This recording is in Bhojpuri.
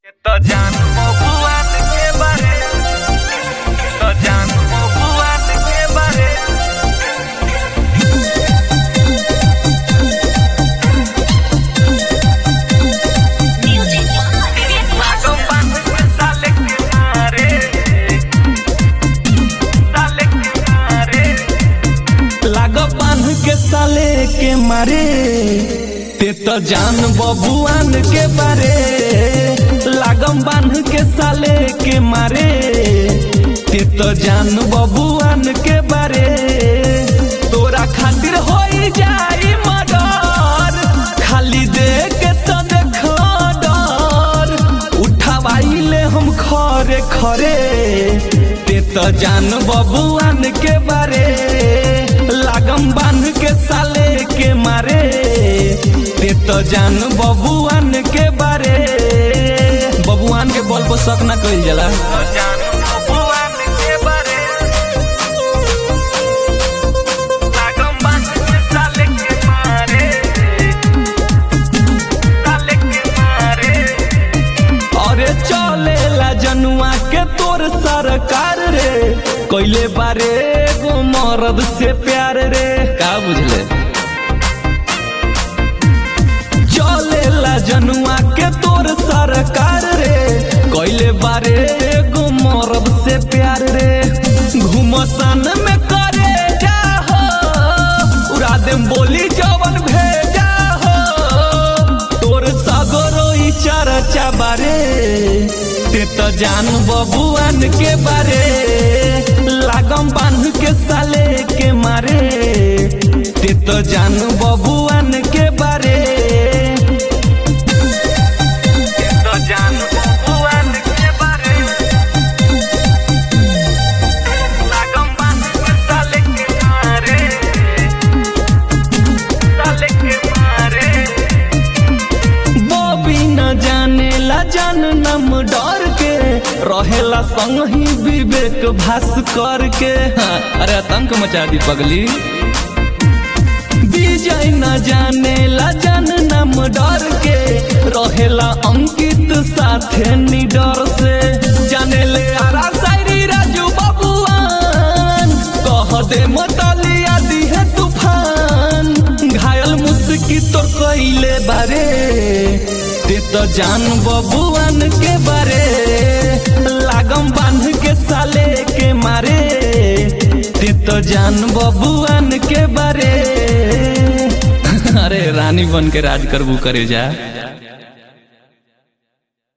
तो जान बबुआन के बारे तो जान बबुआन के बारे लागो बांध के साले के मारे साले के मारे लाग बांध के साले के मारे ते तो जान बबुआन के बारे लागम बांध के साले के मारे ते तो जान बबुआन के बारे तोरा खातिर हो जाई मर्डर खाली देख के तो देखो डर उठावाइले हम खरे खरे ते तो जान बबुआन के बारे लागम बांध के साले के मारे ते तो जान बबुआन के बारे बबुआन के बल पर शक ना कइल जाला तो जान बबुआन के बारे लागो बांध के साले के मारे साले के मारे अरे चलेला जनुआ के तोर सरकार रे कइले बारे गो मरद से प्यार रे का बुझले चलेला जनुआ के तोर सरकार रे कइले बारे गो मरद से प्यार रे घुमसान में करे जा हो उड़ा देम बोली जवन भेजा हो तोर सगरो ई चर्चा बारे ते तो जान बबुआन के बारे लागम बांध के साले के मारे ते तो जान बबुआन के बारे तो जान बबुआन के बारे लागम बांध के साले के मारे साले के मारे बॉबी न जाने ला जान नम डर के रहेला संग ही विवेक भास करके हाँ, अरे आतंक मचा दी पगली विजय न जाने ला जान नम डर के रहेला अंकित साथे निडर से जाने ले आरा शायरी राजू बबुआन कह दे मतलिया दी है तूफान घायल मुस्की तोर कइले बारे ते तो जान बबुआन के बारे लागम बांध के साले के मारे ते तो जान बबुआन के बारे अरे रानी बन के राज करबू करे जा